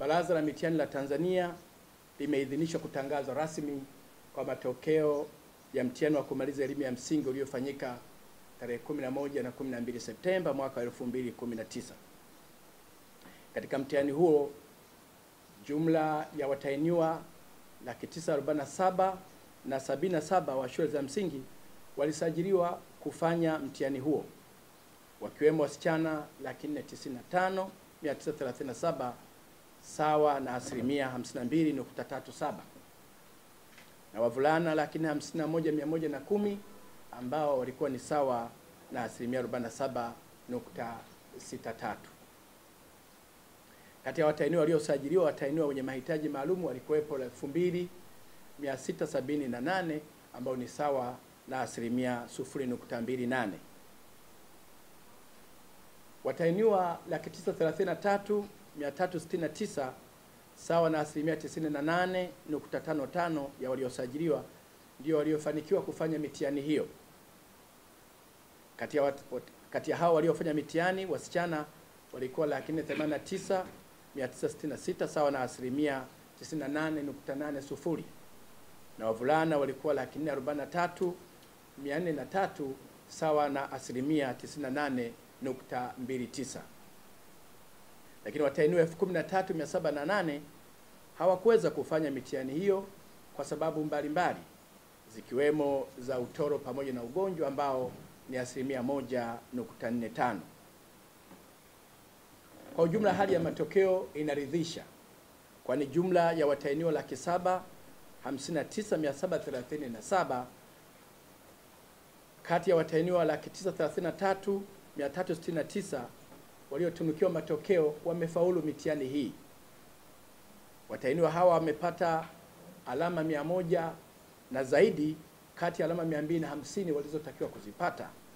Baraza la Mitihani la Tanzania limeidhinishwa kutangaza rasmi kwa matokeo ya mtihani wa kumaliza elimu ya msingi uliofanyika tarehe 11 na 12 Septemba mwaka 2019. Katika mtihani huo jumla ya watahiniwa laki tisa arobaini na saba na sabini na saba wa shule za msingi walisajiliwa kufanya mtihani huo wakiwemo wasichana laki nne tisini na tano mia tisa thelathini na saba sawa na asilimia 52.37 na wavulana laki nne hamsini na moja mia moja na kumi ambao walikuwa ni sawa na asilimia 47.63. Kati ya watahiniwa waliosajiliwa, watahiniwa wenye mahitaji maalum walikuwepo 2678 ambao ni sawa na asilimia 0.28. Watahiniwa laki tisa thelathini na tatu mia tatu sitini na tisa sawa na asilimia 98.55 ya waliosajiliwa ndio waliofanikiwa kufanya mitihani hiyo. Kati ya, wat, wat, kati ya hao waliofanya mitihani wasichana walikuwa laki nne themanini na tisa mia tisa sitini na sita sawa na asilimia 98.80 na wavulana walikuwa laki nne arobaini na tatu mia nne na tatu sawa na asilimia 98.29 lakini watahiniwa elfu kumi na tatu mia saba na nane hawakuweza kufanya mitihani hiyo kwa sababu mbalimbali zikiwemo za utoro pamoja na ugonjwa ambao ni asilimia moja nukta nne tano. Kwa ujumla hali ya matokeo inaridhisha, kwani jumla ya watahiniwa laki saba hamsini na tisa mia saba thelathini na saba kati ya watahiniwa laki tisa thelathini na tatu mia tatu sitini na tisa waliotunukiwa matokeo wamefaulu mitihani hii. Watahiniwa hawa wamepata alama mia moja na zaidi kati ya alama mia mbili na hamsini walizotakiwa kuzipata